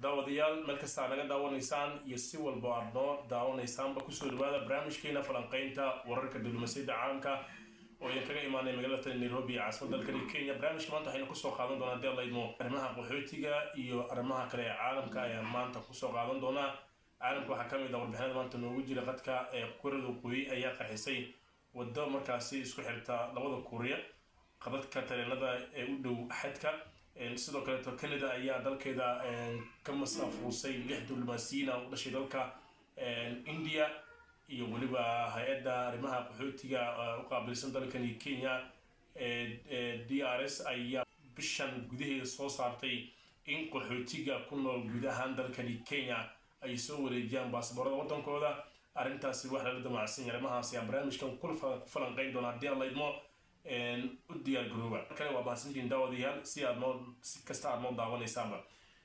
daawadayaal meel kastaa naga daawanaysaan iyo si walba aad noo daawanaysaanba kusoo dhawaada barnaamijkeena falanqeynta wararka diblomaasiyadda caalamka oo idin kaga imaanay magaalada tani nairobi ee caasimada dalkani kenya barnaamijka maanta waxaynu kusoo qaadan doonaa hadii laydmo arrimaha qaxootiga iyo arrimaha kale ee caalamka ayaan maanta kusoo qaadan doonaa caalamka waxaa kamid ah warbixinada maanta noogu jira qadka ee kuuriyada waqooyi ayaa qarxisay wado markaasi isku xirta labada kuuriya qadadka tareenada ee u dhow xadka sidoo kaleeto canada ayaa dalkeeda ka masaafuusay lix diblomaasiyiina u dhashay dalka india iyo weliba hay-adda arrimaha qaxootiga u qaabilsan dalkani kenya d r s ayaa bishan gudaheeda soo saartay in qaxootiga ku nool guud ahaan dalkani kenya ay soo wareejiyaan baasboorada waddankooda arrintaasi wax lala damacsan yahay arrimahaas ayaan barnaamijkan ku falanqeyn doona haddii aan laydmo u diyaar garooba kale waa mahadsantiin daawadayaal si aad noo si kasta aad noo daawanaysaanba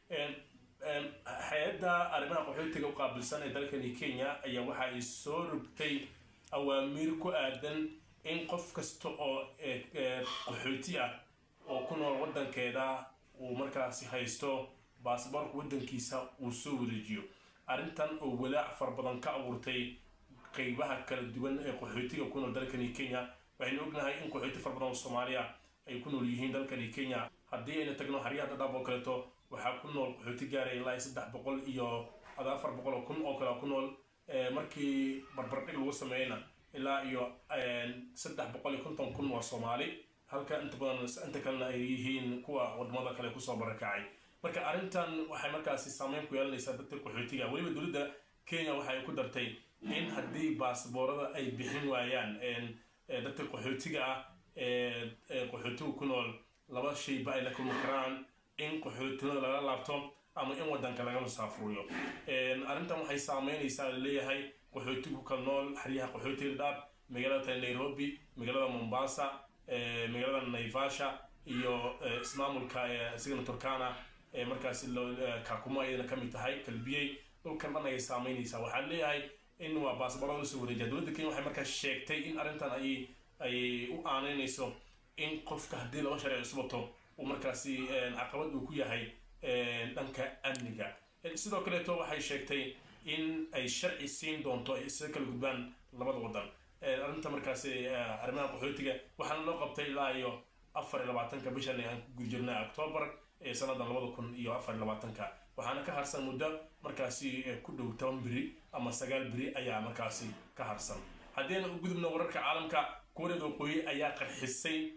hay-adda arrimaha qaxootiga u qaabilsan ee dalkani kenya ayaa waxa ay soo rogtay awaamiir ku aadan in qof kasta oo qaxooti ah oo ku nool waddankeeda uu markaasi haysto baasboorka waddankiisa uu soo wareejiyo arrintan oo walaac fara badan ka abuurtay qeybaha kala duwan ee qaxootiga ku nool dalkani kenya waxaynu ognahay in qaxooti fara badan oo soomaaliya ay ku nool yihiin dalkani kenya haddii ayna tagno xaryaha dhadhaab oo kaleeto waxaa ku nool qaxooti gaaraya ilaa saddex boqol iyo ada afar boqol oo kun oo kale ku nool markii barbardhig lagu sameeyna ilaa iyo saddex boqol iyo konton kun waa soomaali halka inta badan inta kalena ay yihiin kuwa wadamada kale kusoo barakacay marka arrintan waxay markaasi saameyn ku yeelanaysaa dadka qaxootiga weliba dowladda kenya waxa ay ku dartay in haddii baasboorada ay bixin waayaan dadka qaxootiga ah ee qaxootiga ku nool laba shayba ay la kulmi karaan in qaxootinada laga laabto ama in wadanka laga musaafuriyo arrintan waxay saameynaysaa laleeyahay qaxootigu kala nool xeryaha qaxootiga dhaab magaalada tani nairobi magaalada mombasa magaalada naivasha iyo ismaamulka isigana turkana markaasi kakuma ayadana kamid tahay kalbiyey dhulkan dhan ayay saameynaysaa waxaa leeyahay in waa baasboorada lasoo wareejiya dowladda kenya waxay markaa sheegtay in arrintan ay ay u aaneynayso in qofka haddii laba sharci cusbato uu markaasi caqabad uu ku yahay dhanka amniga sidoo kaleeto waxay sheegtay in ay sharci siin doonto ay isaga kala gudbaan labada wadan arrinta markaasi arrimaha qaxootiga waxaana loo qabtay ilaa iyo afar iyo labaatanka bishan aan ku guda jirnay octoobar ee sanadan labada kun iyo afar iyo labaatanka waxaana ka harsan muddo markaasi ku dhow toban beri ama sagaal beri ayaa markaasi ka harsan haddayna u gudubno wararka caalamka kuuriyada waqooyi ayaa qarxisay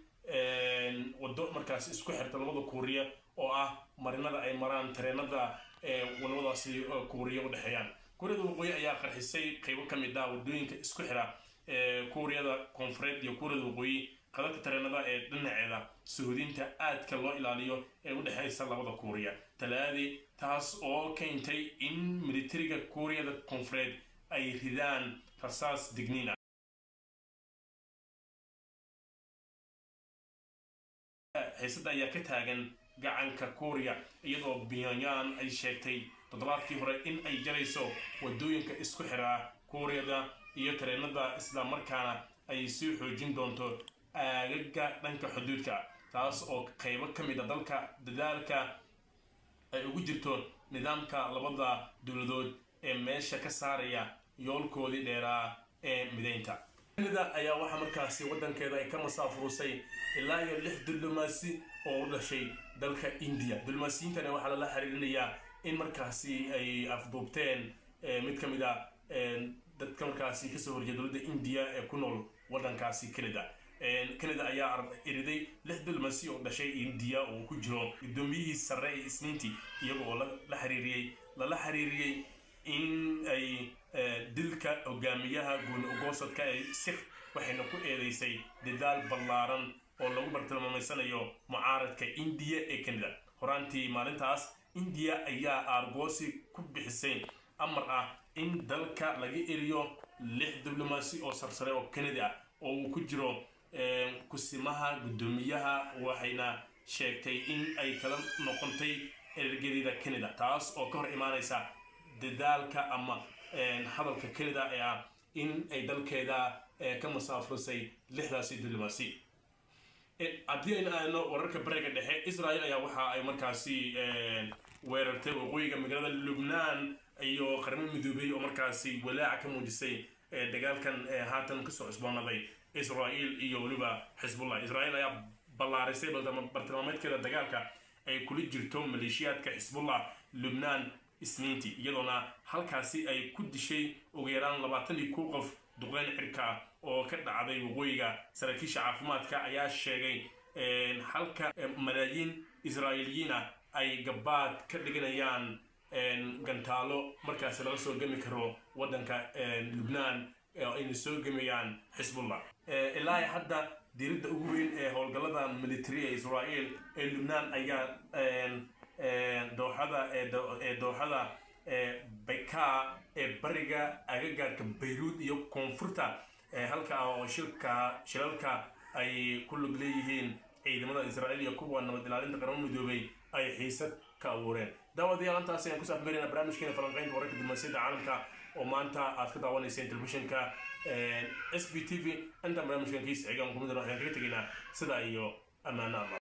waddo markaasi isku xirta labada kuuriya oo ah marinada ay maraan tareenada labadaasi kuuriya u dhexeeyaan kuuriyada waqooyi ayaa qarxisay qeybo ka mid ah wadooyinka isku xira kuuriyada koonfureed iyo kuuriyada waqooyi qadadka tareenada ee dhinaceeda suhuudinta aadka loo ilaaliyo ee u dhexeysa labada kuuriya talaadii taas oo keentay in militariga kuuriyada koonfureed ay ridaan rasaas digniina xiisada ayaa ka taagan gacanka kuuriya iyadoo pyongyang ay sheegtay toddobaadkii hore in ay jarayso wadooyinka isku xiraa kuuriyada iyo tareenada isla markaana ay sii xoojin doonto aagaga dhanka xuduudka taas oo qeybo ka mid a dalka dadaalka ay ugu jirto nidaamka labada dowladood ee meesha ka saaraya yoolkoodii dheeraa ee mideynta canada ayaa waxaa markaasi waddankeeda ay ka masaafuusay ilaa iyo lix diblomaasi oo u dhashay dalka india diblomaasiyiintana waxaa lala xiriirinayaa in markaasi ay afduubteen mid ka mid a dadka markaasi kasoo horjeeda dowladda india ee ku nool waddankaasi canada canada ayaa iriday lix diblomaasi oo dhashay india oo ku jiro guddoomiyihii sare ee isniintii iyaga oo la xiriiriyey lala xiriiriyey in ay dilka hogaamiyaha gooni ogoosadka ee sikh waxayna ku eedeysay dadaal ballaaran oo lagu bartilmaameysanayo mucaaradka indiya ee canada horaantii maalintaas indiya ayaa aargoosi ku bixisay amar ah in dalka laga eriyo lix diblomaasi oo sarsare oo canada ah oo uu ku jiro kusimaha guddoomiyaha waxayna sheegtay in ay kala noqontay ergedeeda canada taas oo ka hor imaanaysa dadaalka ama hadalka canada ee ah in ay dalkeeda ka masaafurisay lixdaasi diblomaasi haddii aynu aadno wararka bariga dhexe israel ayaa waxa ay markaasi weerartay waqooyiga magaalada lubnaan iyo qaramo midoobey oo markaasi walaaca ka muujisay dagaalkan haatan kasoo cusboonaday israel iyo weliba xisbullah israel ayaa ballaarisay bartilmaameedkeeda dagaalka ay kula jirto maleeshiyaadka xisbullah lubnaan isniintii iyadoona halkaasi ay ku dishay ugu yaraan labaatan iyo kow qof duqeyn cirka ah oo ka dhacday waqooyiga saraakiisha caafimaadka ayaa sheegay halka malaayiin israa'iiliyiin ah ay gabaad ka dhiganayaan gantaalo markaasi laga soo gemi karo waddanka lubnaan ayna soo gemayaan xisbullah ilaa hadda diiradda ugu weyn ee howlgallada military ee israel ee lubnaan ayaa dooxada ee dooxada beka ee bariga agagaarka bayruud iyo koonfurta halka oo shilka shilalka ay ku lug leeyihiin ciidamada israel iyo kuwa nabad ilaalinta qaramo midoobay ay xiisad ka abuureen daawadayaal intaasi ayaan kusoo afmarina barnaamijkeena falanqeynta wararka diblomaasiyadda caalamka oo maanta aad ka daawanayseen telefishinka s b t v intaan barnaamijkan kiisa xigaan kumid waxaan kaga tegaynaa sidaa iyo ammaano allah